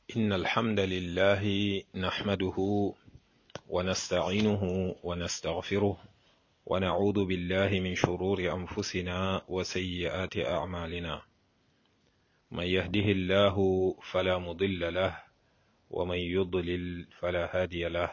إن الحمد لله نحمده ونستعينه ونستغفره ونعوذ بالله من شرور أنفسنا وسيئات أعمالنا من يهده الله فلا مضل له ومن يضلل فلا هادي له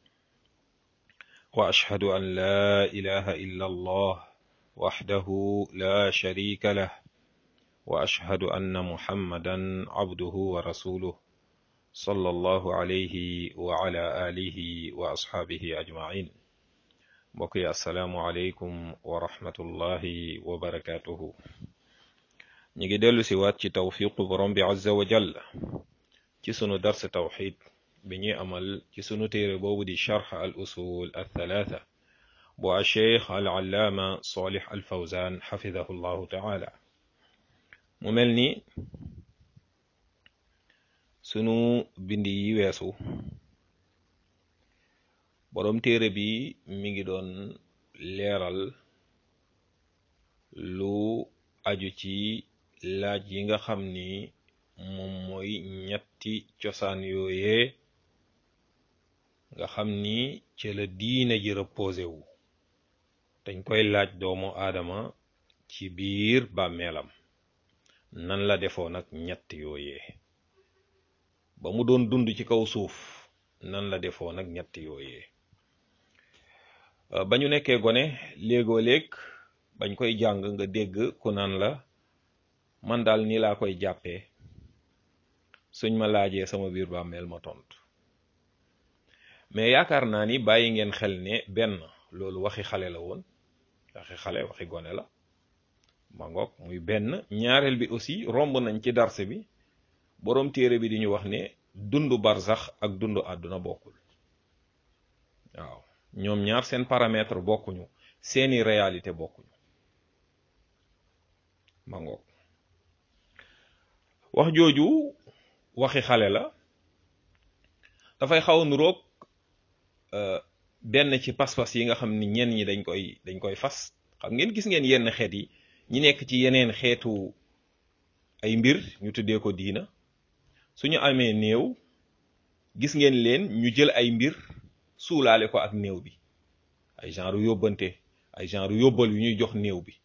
وأشهد أن لا إله إلا الله وحده لا شريك له وأشهد أن محمدا عبده ورسوله صلى الله عليه وعلى آله وأصحابه أجمعين mbokk yi asalaamualeykum wa rahmatullahi wa barakaatuhu ñu ngi dellu si waat ci tawfiqu borom bi azza wa jall ci sunu dars tawxid bi ñuy amal ci sunu téere boobu di charx al usul al thalaatha bu a cheikh al allaama solih al fawzan xafidahu llahu taala mu mel ni sunu bindi yi weesu boroom téere bi mi ngi doon leeral lu aju ci laaj yi nga xam ni moom mooy ñetti cosaan yooyee nga xam ni ci la diina ji reposé wu dañ koy laaj doomu aadama ci biir bàmmeelam nan la defoon ak ñett yooyee ba mu doon dund ci kaw suuf nan la defoon ak ñett yooyee ba ñu nekkee gone léegoo léeg bañ koy jàng nga dégg ku naan la man daal nii laa koy jàppee suñ ma laajee sama biir bàmmeel ma tontu mais yaakaar naa ni bàyyi ngeen xel ne benn loolu waxi xale la woon waxi xale waxi gone la ma ngoog muy benn ñaareel bi aussi romb nañ ci darse bi boroom téere bi di ñu wax ne dundu barzax ak dundu àdduna bokkul waaw ñoom ñaar seen paramètre bokkuñu seeni réalité bokkuñu ma ngoog wax jooju waxi xale la dafay xaw a nuroog benn ci pas-pas yi nga xam ni ñenn ñi dañ koy dañ koy fas xam ngeen gis ngeen yenn xeet yi ñi nekk ci yeneen xeetu ay mbir ñu tuddee ko diina suñu amee néew gis ngeen leen ñu jël ay mbir suulaale ko ak néew bi ay genre yóbbante ay genre yóbbal yu ñuy jox néew bi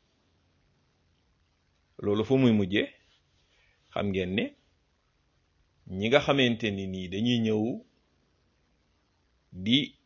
loolu fu muy mujjee xam ngeen ne ñi nga xamante ni nii dañuy ñëw di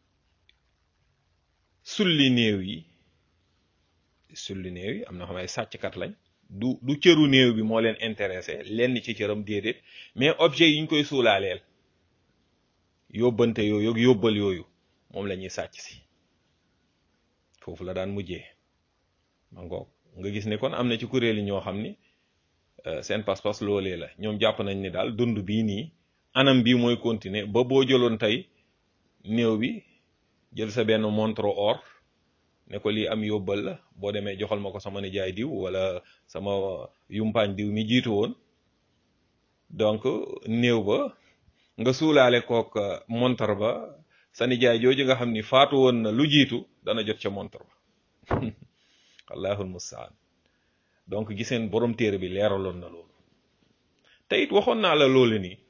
sulli néew yi sulli néew yi am na xam ay sàcckat lañ du du cëru néew bi moo leen intéressé lenn ci cëram déedéet mais objet yi ñu koy suulaaleel yóbbante yooyu ak yóbbal yooyu moom la ñuy sàcc si foofu la daan mujjee ma ngoog nga gis ne kon am na ci kuréel yi ñoo xam ni seen pas-pas loolee la ñoom jàpp nañ ni daal dund bii nii anam bii mooy continuer ba boo jëloon tey néew bi jël sa benn montre or ne ko lii am yóbbal la boo demee joxal ma ko sama nijaay diw wala sama yumpaañ diw mi jiitu woon donc néew ba nga suulaale kook montre ba sa nijaay jooju nga xam ni faatu woon na lu jiitu dana jot ca montre ba allahul mustaan donc giseen borom téere bi leeraloon na loolu te it waxoon naa la loolu nii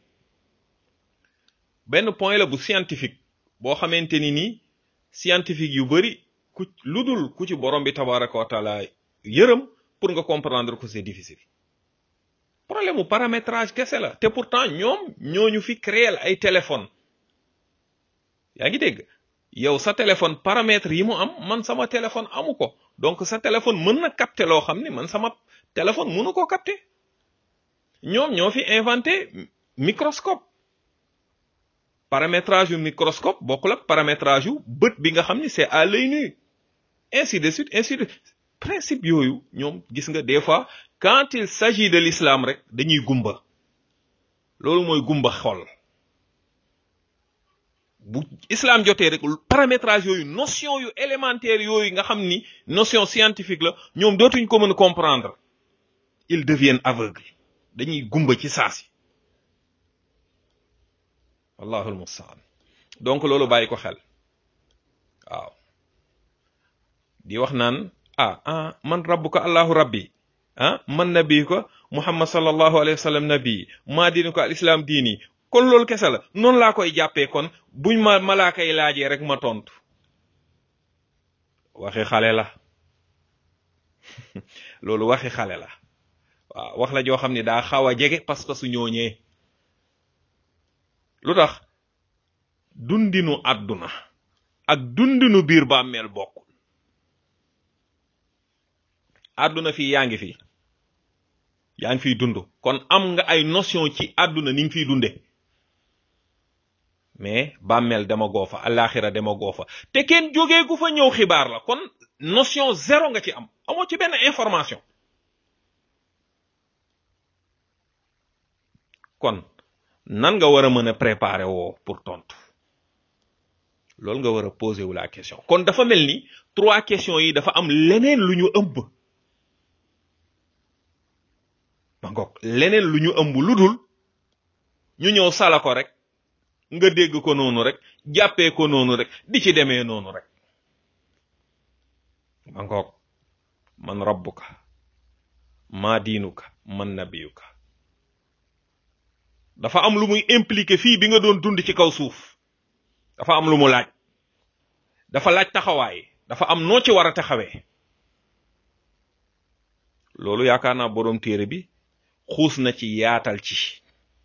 benn point la bu scientifique boo xamante ni nii scientifique yu bari ku lu dul ku ci borom bi tabaraka wa taala yërëm pour nga comprendre ko c'est difficile problème mu paramétrage kese la te pourtant ñoom ñooñu fi créer ay téléphone yaa ngi dégg yow sa téléphone paramètres yi mu am man sama téléphone amu ko donc sa téléphone mën na capter loo xam ni man sama téléphone mënu ko capter ñoom ñoo fi inventé microscope paramétrage yu microscope bokkul ak paramétrage yu bët bi nga xam ni c'est à l'œil nu ainsi de suite ainsi de principe yooyu ñoom gis nga des fois quand il s'agit de l'islam rek dañuy gumba loolu mooy gumba xol bu islam jotee rek paramétrage yooyu notion yu élémentaire yooyu nga xam ni notion scientifique la ñoom dootuñ ko mën a comprendre ils deviennent aveugles dañuy gumba ci saasi wallahul mustaan donc loolu bàyyi ko xel waaw di wax naan ah ah man rabbuka allahu rabbi ah man nabi ko muhammad sallallahu alayhi wa sallam nabi maa diini ko al islam diini kon loolu kese la noonu laa koy jàppee kon buñ ma malaaka yi laajee rek ma tontu waxi xale la loolu waxi xale la waaw wax la joo xam ne daa xaw a jege parce que su ñooñee lu tax dundinu àdduna ak dundinu biir bàmmeel bokkul àdduna fii yaa ngi fi yaa ngi fiy dund kon am nga ay notion ci àdduna ni nga fiy dunde mais bàmmeel dama goo fa alaxira dama goo fa te kenn jógee gu fa ñëw xibaar la kon notion zéro nga ci am amoo ci benn information kon nan nga war a mën a préparer woo pour tontu loolu nga war a poser wu la question kon dafa mel ni trois questions yi dafa am leneen lu ñu ëmb ma ngoog leneen lu ñu ëmb lu dul ñu ñëw sala ko rek nga dégg ko noonu rek jàppee ko noonu rek di ci demee noonu rek ma ngoog man rabbuka maa diinuka man nabiyuka dafa am lu muy impliqué fii bi nga doon dund ci kaw suuf dafa am lu mu laaj dafa laaj taxawaay dafa am noo ci war a taxawee loolu yaakaar naa boroom téere bi xuus na ci yaatal ci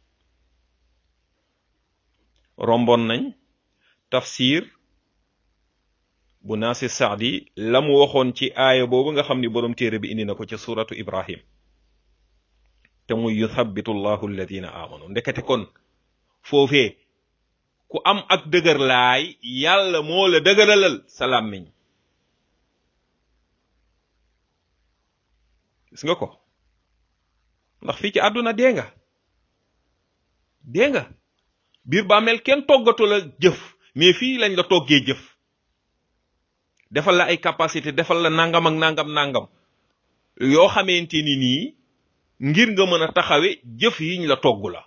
rombon nañ tafsir bu naasi saadi la mu waxoon ci aaya boobu nga xam ni boroom téere bi indi na ko ci suratu ibrahim te muy yuthabitu llahu alladina amanu ndekete kon foofee ku am ak dëgër laay yàlla moo la dëgëralal sa làmmiñ gis nga ko ndax fii ci àdduna dee nga dee nga biir bàmmeel kenn toggatu la jëf mais fii lañ la toggee jëf defal la ay capacité defal la nangam ak nangam nangam yoo xamante ni nii ngir nga mën a taxawe jëf yiñ la togg la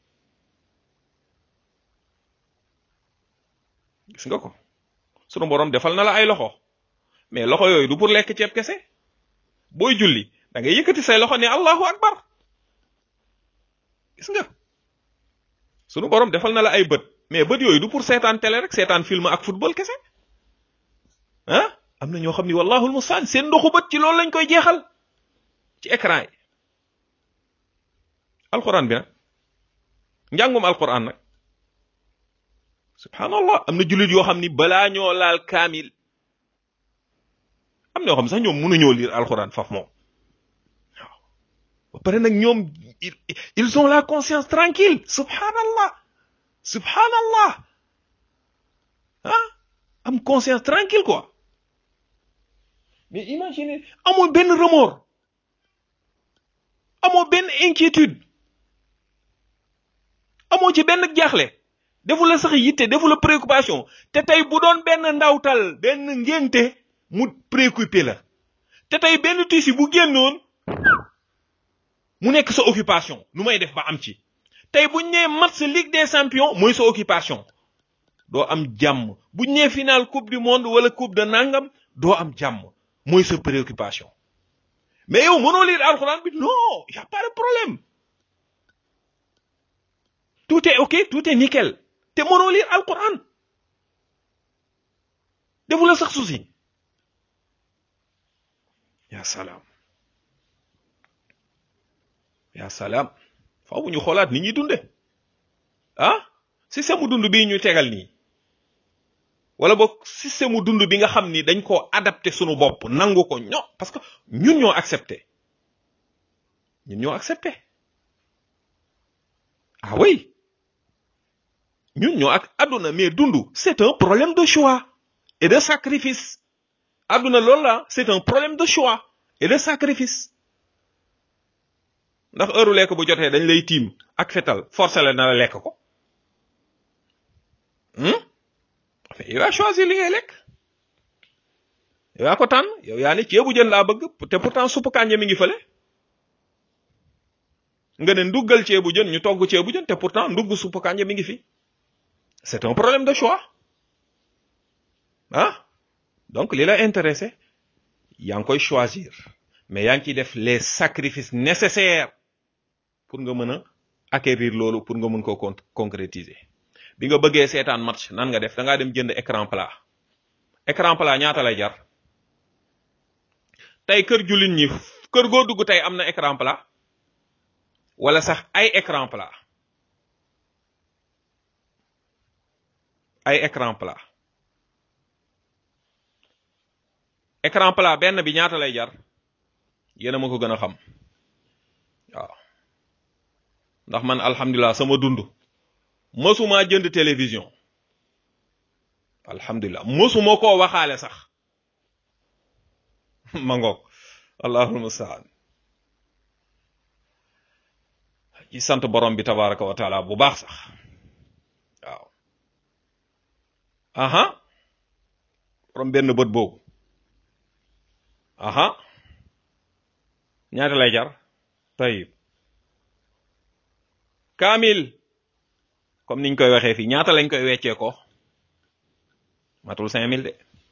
gis nga ko sunu borom defal na la ay loxo mais loxo yooyu du pour lekk ceeb kese booy julli da ngay yëkkati say loxo ne allahu akbar gis nga sunu borom defal na la ay bët mais bët yooyu du pour seetaan télé rek seetaan film ak football kese ah am na ñoo xam ni wallahul mustaan seen ndoxu bët ci loolu lañ koy jeexal ci écran yi alquran bi nag njàngum alquran nag subhanallah am na jullit yoo xam ni balaa ñoo laal kaamil am na yoo xam sax ñoom mënuñoo lire alquran faf moom waaw ba pare nag ñoom ils ont la conscience tranquille subhanallah subhanallah ah am conscience tranquille quoi mais imaginez amoo benn remords amoo benn inquiétude amoo ci benn jaaxle defu la sax yitte defu la préoccupation te tey bu doon benn ndawtal benn ngénte mu préoccupé la te tey benn tisi bu génnoon mu nekk sa occupation nu may def ba am ci tey buñ nee match Ligue des champions mooy sa occupation doo am jàmm buñ nee final coupe du monde wala coupe de nangam doo am jàmm mooy sa préoccupation mais yow mënoo lire alxuraan bi non y a pas de problème tout est ok tout est nickel te mënoo lire alquran defu la sax souci ya salaam ya salaam faaw ñu xoolaat ni ñuy dunde ah système mu dund bii ñu tegal nii wala boog système mu dund bi nga xam ni dañ koo adapté sunu bopp nangu ko ño parce que ñun ñoo accepté ñun ñoo accepté ah oui ñun ñoo ak àdduna mais dund c'est un problème de choix et de sacrifice àdduna loolu la c'est un problème de choix et de sacrifice ndax heure lekk bu jotee dañ lay tiim ak fetal forcé la na la lekk ko enfin yow yaa choisir li ngay lekk yow yaa ko tànn yow yaa ne ceebu jën laa bëgg te pourtant suppu kànja mi ngi fële nga ne nduggal ceebu jën ñu togg ceebu jën te pourtant ndugg suppu kànja mi ngi fi c'est un problème de choix ah donc li la intéressé yaa ngi koy choisir mais yaa ngi ciy def les sacrifices nécessaires pour nga mën a acquérir loolu pour nga mun ko con concrétiser bi nga bëggee seetaan match nan nga def da ngaa dem jënd écran plat écran plat ñaata lay jar tey kër jullit ñi kër goo dugg tey am na écran plat wala sax ay écran plat ay écran plat écran plat benn bi ñaata lay jar yéen a ma ko gën a xam waaw ndax man alhamdulilah sama dund mësuma jënd télévision alhamdulilah mësuma koo waxaale sax ma ngoog allahul mustaan ci sant borom bi tabaraka wa taala bu baax sax waaw aha borom benn bët boobu aha ñaata lay jar tayib kaamil comme niñ koy waxee fii ñaata lañ koy weccee ko matul cinq mille de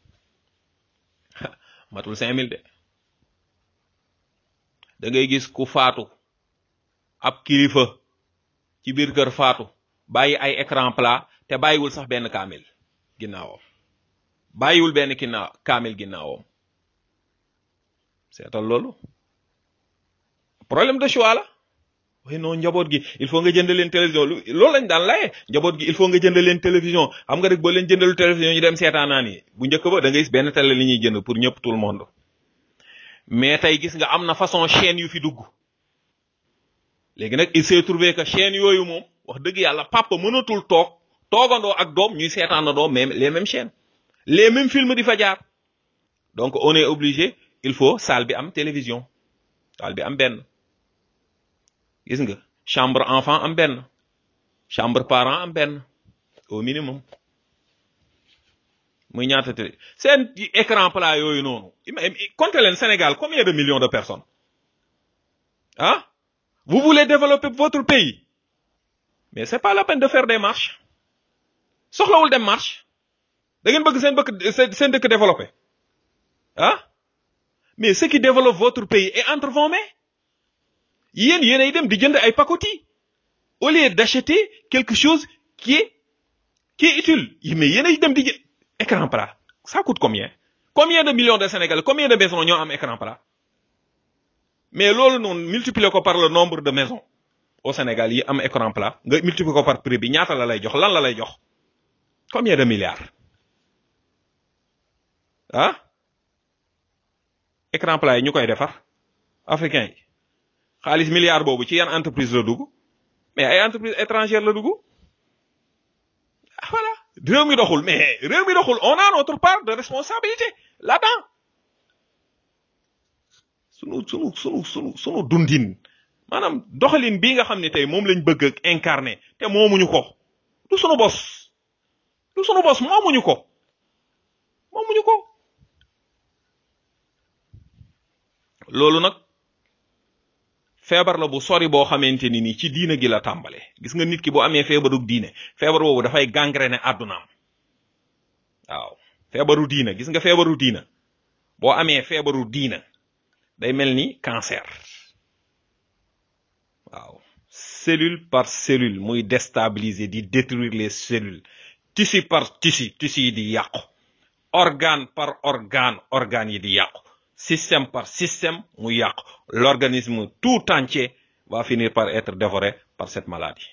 matul cinq mille de da ngay gis ku faatu ab kilifa ci biir kër faatu bàyyi ay écran plat te bàyyiwul sax benn kaamil ginnaawam bàyyiwul benn ginnaaw kaamil ginnaawam seetal loolu problème de choix la oui non njaboot gi il faut nga jënd leen télévision loolu lañ daan laye njaboot gi il faut nga jënd leen télévision xam nga rek boo leen jëndalu télévision ñu dem seetaanaan yi bu njëkk ba da ngay gis benn télé li ñuy jënd pour ñëpp tout le monde mais tey gis nga am na façon chaîne yu fi dugg léegi nag il s'est trouvé que chaîne yooyu moom wax dëgg yàlla papa mënatul toog toogandoo ak doom ñuy seetaanandoo même les mêmes chaînes les mêmes films di fa jaar donc on est obligé il faut salle bi am télévision salle bi am benn gis nga chambre enfant am benn chambre parent am benn au minimum muy ñaata télé seen écran plat yooyu noonu comptez leen Sénégal combien de millions de personnes ah vous voulez développer votre pays mais c'est pas la peine de faire des marches soxlawul dem marche da ngeen bëgg seen bëgg seen dëkk développé ah mais ce qui développe votre pays est entre vos mains yéen yéenay dem di jënd ay pacotille au lieu d'acheter quelque chose qui est qui est utile mais yéenay dem di jënd écran plat ça coûte combien combien de millions de Sénégalais combien de maisons ñoo am écran plat mais loolu noonu multiplier ko par le nombre de maisons au Sénégal yi am écran plat nga multiplier ko par prix bi ñaata la lay jox lan la lay jox combien de milliards ah écran plat yi ñu koy defar africain yi xaalis milliard boobu ci yan entreprise la dugg mais ay entreprise étrangère la dugg voilà réew mi doxul mais réew mi doxul on a notre part de responsabilité là-dedans sunu sunu sunu sunu sunu dundin maanaam doxalin bii nga xam ne tey moom lañ bëgg ak incarné te moomuñu ko du sunu bos du sunu bos moomuñu ko moomuñu ko loolu nag feebar la bu sori boo xamante ni ni ci diina gi la tàmbale gis nga nit ki bu amee feebaru diine feebar boobu dafay gangréné àddunaam waaw feebaru diina gis nga feebaru diina boo amee feebaru diina day mel ni cancer waaw cellule par cellule muy déstabiliser di détruire les cellules tissu par tissu tissu yi di yàqu organe par organe organes yi di yàqu système par système mu yàqu l'organisme tout entier va finir par être dévoré par cette maladie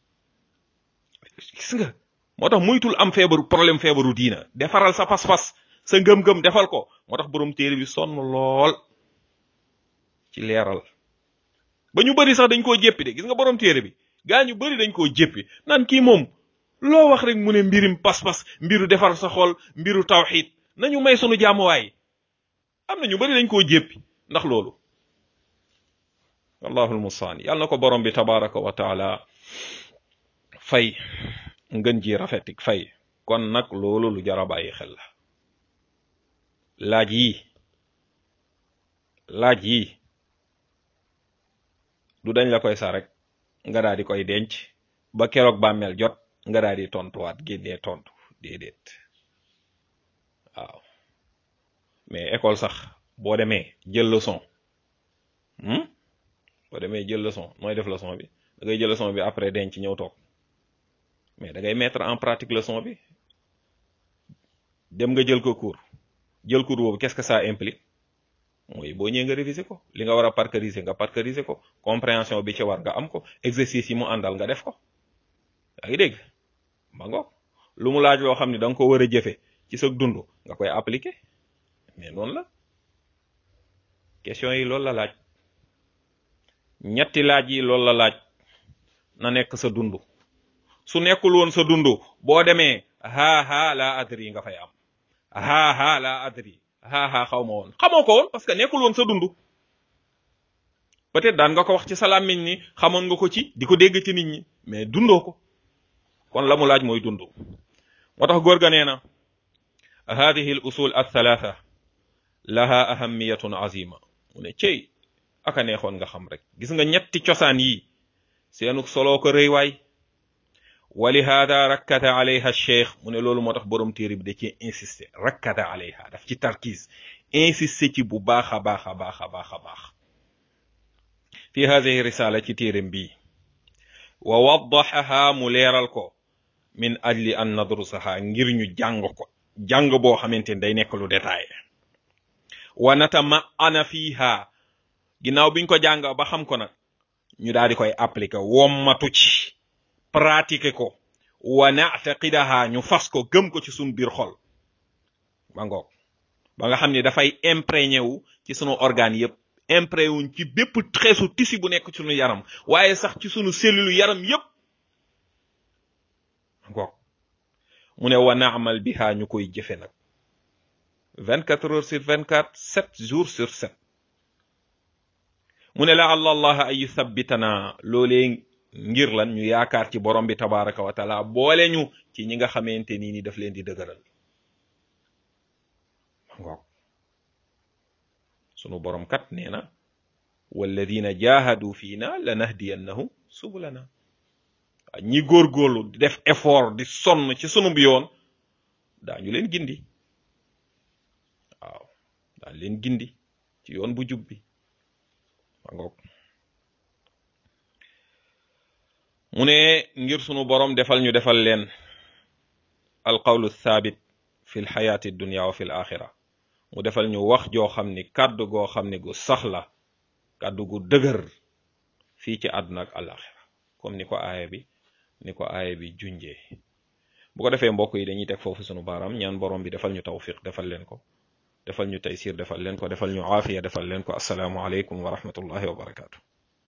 gis nga moo tax muytul am feebaru problème feebaru diina defaral sa pas-pas sa ngëm-ngëm defal ko moo tax borom téere bi sonn lool ci leeral ba ñu bëri sax dañ koo jéppi de gis nga borom téere bi gaa ñu bëri dañ koo jéppi naan kii moom loo wax rek mu ne mbirim pas-pas mbiru defar sa xol mbiru tawxid nañu may sunu jaamuwaay am na ñu bëri dañ koo jéppi ndax loolu wallahul mustaan yàlla na ko borom bi tabaraka wa taala fay ngën ji rafetik fay kon nag loolu lu jar a bàyyi xel la laaj yi laaj yi du dañ la koy sa rek nga daal di koy denc ba keroog bàmmeel jot nga daal di tontuwaat génnee tontu déedéet waaw mais école sax boo demee jël leçon boo demee jël leçon nooy def leçon bi da ngay jël leçon bi après denc ñëw toog mais da ngay mettre en pratique leçon bi dem nga jël ko cours jël cours boobu qu'est-ce que ça implique mooy boo ñëwee nga réviser ko li nga war a parcariser nga parcariser ko compréhension bi ci war nga am ko exercice yi mu àndal nga def ko yaa ngi dégg ma ngoog lu mu laaj loo xam ne da nga ko war a jëfe ci sa dund nga koy appliquer mais noonu la question yi loolu la laaj ñetti laaj yi loolu la laaj na nekk sa dund su nekkul woon sa dund boo demee haa haa laa adri nga fay am haa haa laa adri haa haa xaw ma woon xamoo ko woon parce que nekkul woon sa dund peut-être daan nga ko wax ci sa làmmiñ ni xamoon nga ko ci di ko dégg ci nit ñi mais dundoo ko kon la mu laaj mooy dund moo tax góor ga nee na hadihi al usul al thalatha laha ahamiyatun azima mu ne cey aka neexoon nga xam rek gis nga ñetti cosaan yi seenu soloo ko rëy waay wali hada rakkata alayha cheikh mu ne loolu moo tax borom téere bi da ci insister rakkata alayha daf ci tarkiis insister ci bu baax a baax a baax a baax a baax fi hadihi risala ci téeram bii wa waddaxaha mu leeral ko min ajli an nadrusaha ngir ñu jàng ko jàng boo xamante ni day nekk lu détaillé wa natama ana fiha ginnaaw biñ ko jàng ba xam ko nag ñu daal di koy appliquer wommatu ci pratiquer ko wa na'taqidaha ñu fas ko gëm ko ci suñu biir xol ba ngoog ba nga xam ne dafay imprégné wu ci sunu organe yépp imprégné wuñ ci bépp xeesu tissu bu nekk ci sunu yaram waaye sax ci sunu cellule yaram yépp ngoog mu ne wa naamal biha ñu koy jëfe nag vingt quatre heures sur vingt quatre sept jours sur sept mu ne la allah ay yuthabbitana loolee ngir lan ñu yaakaar ci borom bi tabaraka wa taala boole ñu ci ñi nga xamante nii ni daf leen di dëgëral ngoog sunu borom kat nee na walladina jahadu fiina lanahdiyannahum subulana ñi góorgóorlu di def effort di sonn ci sunu yoon daañu leen gindi waaw daañu leen gindi ci yoon bu jub bi ma ngoog mu ne ngir sunu borom defal ñu defal leen alqawlu thabit fi lxayaati dunia wa fi l axira mu defal ñu wax joo xam ni kàddu goo xam ni gu sax la kàddu gu dëgër fii ci àdduna ak alaxira comme ni ko aaya bi ni ko aaya bi junjee bu ko defee mbokk yi dañuy teg foofu sunu baaraam ñaan borom bi defal ñu tawfiq defal leen ko defal ñu taysir defal leen ko defal ñu aafiya defal leen ko asalaamu aleykum wa rahmatullahi wa barakaatu